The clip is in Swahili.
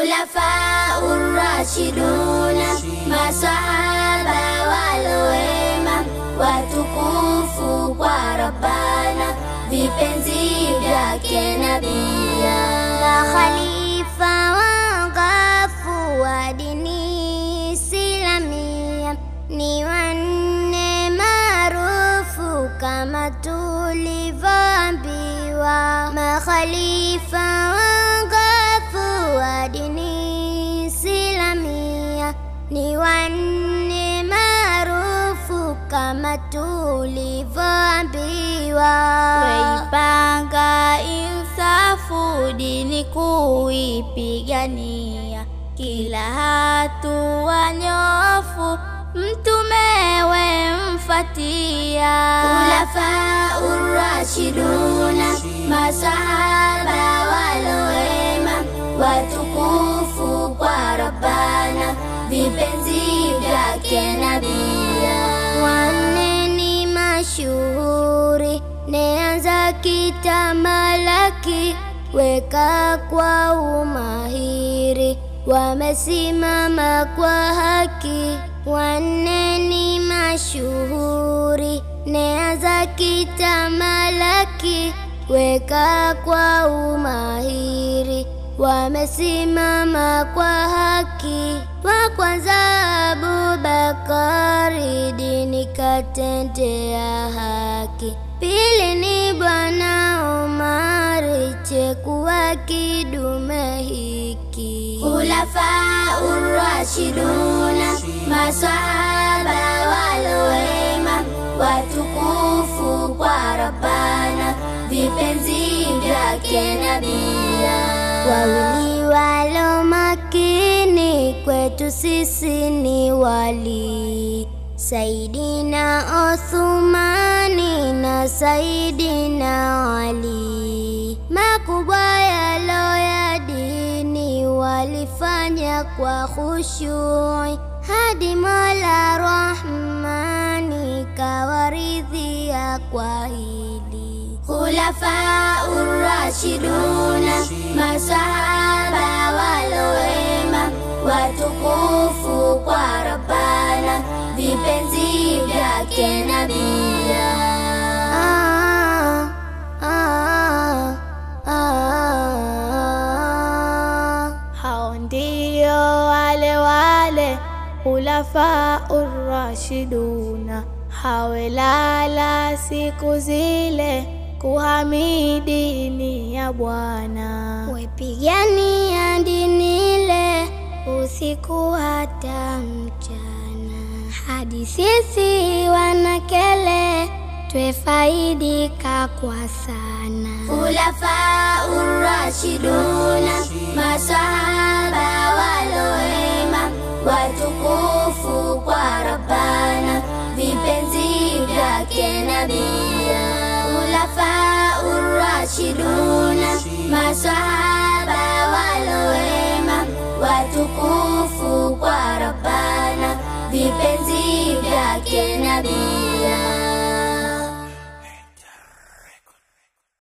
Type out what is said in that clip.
Khulafa urashiduna, masahaba walowema, watukufu kwa Rabbana, vipenzi vyake nabia, makhalifa wangafu wa dini Islamia ni wanne maarufu kama tulivyoambiwa, makhalifa wangafu wa dini Islamia ni wanne maarufu kama tulivyoambiwa. Waipanga insafu dini kuipigania, kila hatua nyofu mtume wemfatia. Khulafa urashiduna, masahaba walowema, watukufu kwa Rabbana, vipenzi vyake nabia. Wanne ni mashuhuri, neanza kitamalaki, weka kwa umahiri, wamesimama kwa haki. Wanne ni mashuhuri, neanza kitamalaki, weka kwa umahiri, wamesimama kwa haki. Wa kwanza Abubakari, dini katendea haki. Pili ni Bwana Umari, chekuwa kidume hiki. Khulafa urashiduna, masahaba walowema, watukufu kwa Rabbana, vipenzi vyake nabia. Wawili walo makini kwetu sisi ni wali Saidina Othumani na Saidina Ali, makubwa yalo ya dini walifanya kwa khushui, hadi Mola Rahmani kawaridhia kwa hili. Khulafa urashiduna, masahaba walowema, watukufu kwa Rabbana, vipenzi vyake nabia. Ah, ah, ah. Hao ndio wale wale khulafa urashiduna, hawelala siku zile kuhamidi dini ya Bwana. Wepigania dini ile usiku hata mchana, hadi sisi wanakele twefaidika kwa sana. Khulafa urashiduna, masahaba walowema, watukufu kwa Rabbana, vipenzi vyake nabia. Khulafa urashiduna, masahaba walowema, watukufu kwa Rabbana, vipenzi vyake nabia.